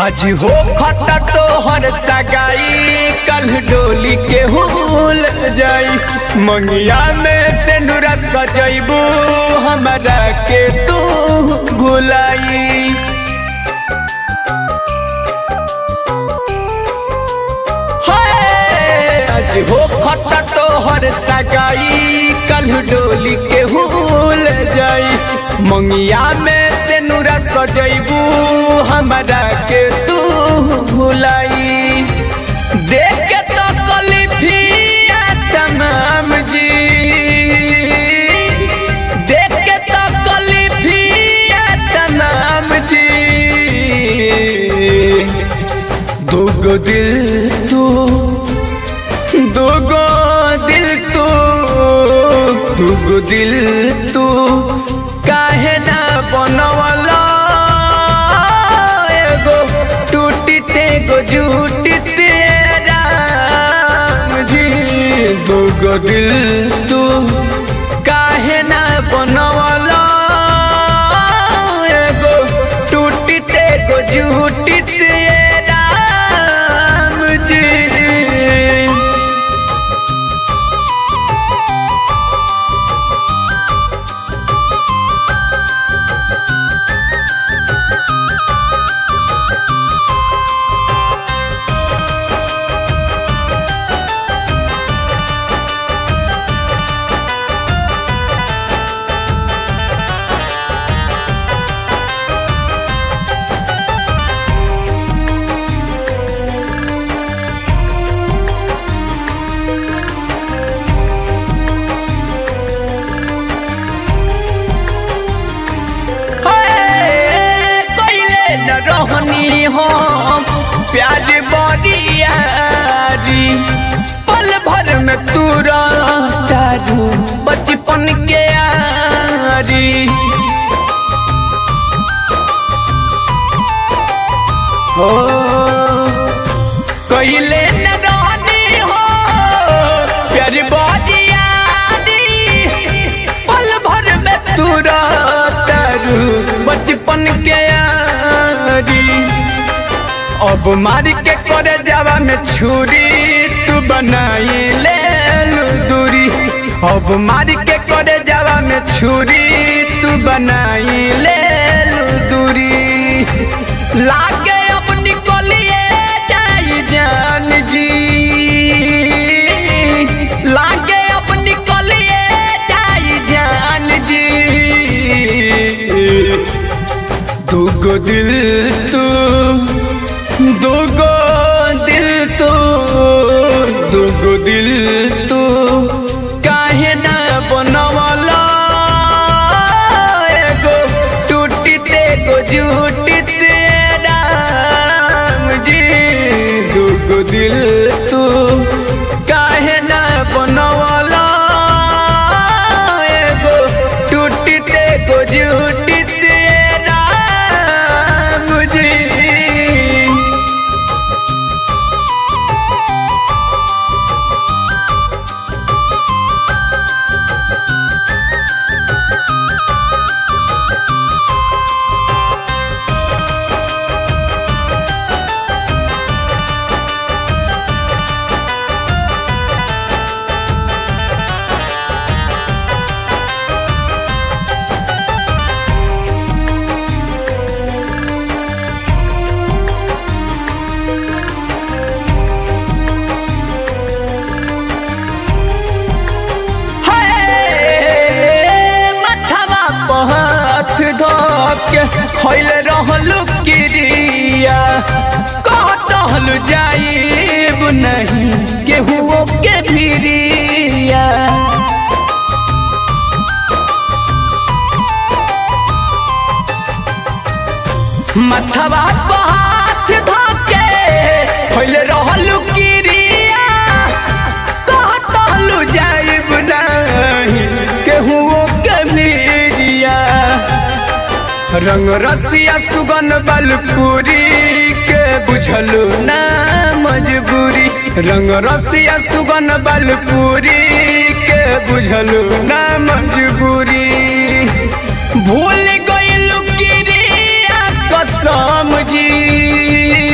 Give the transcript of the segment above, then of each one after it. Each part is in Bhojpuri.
आज हो खता तो हर सगाई कल डोली के हुल जाई मंगिया में से नूरा सजैबू हमरा के तू भुलाई हाय, आज हो खता तो हर सगाई कल डोली के हुल जाई मंगिया में से नूरा सजैबू हमरा के तू भुलाई देख के तो कलिफिया तमाम जी देख के तो कलिफिया तमाम जी दुगो दिल तू दुगो दिल तू दुगो दिल तू काहे ना बनवला एगो टूटी तेगो झूठी तेरा जी दुगो दिल तू काहे ना बनवला एगो टूटी तेगो झूठी तेरा जी कइले न रहनी हम प्यार बरियारी पल भर में तू दारू बचपन के यारी हो कइले न रहनी हो प्यार बरियारी पल भर में तू दारू बचपन के यारी अब मार के करे जावा में छुरी तू बनाई ले लू दूरी अब मार के करे जावा में छुरी तू बनाई ले लू दूरी लागे अब निकलिए जाई जान जी लागे अब निकलिए जाई जान जी दुगो दिल तू दुगो दिल तू दुगो दिल तू काहे ना बनवला एगो टूटी तेगो झूठी तेरा जी दुगो दिल तू काहे ना बनवला एगो टूटी तेगो झूठी तेरा मुझे हाय, मथवा पर हाथ धोके खैल रहलू किरिया कहल जाइब नहीं केहुओ के भिरिया मथवा पर हाथ धोके खैल रहलू किरिया कहल जाइब नहीं केहुओ के भिरिया रंग रसिया सुगन बलपुरी के बुझलू ना मजबूरी रंग रसिया सुगन बलपुरी के बुझलू ना मजबूरी भूल गइलू किरिया कसम जी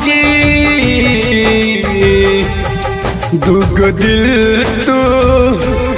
भौजी दुग दिल तू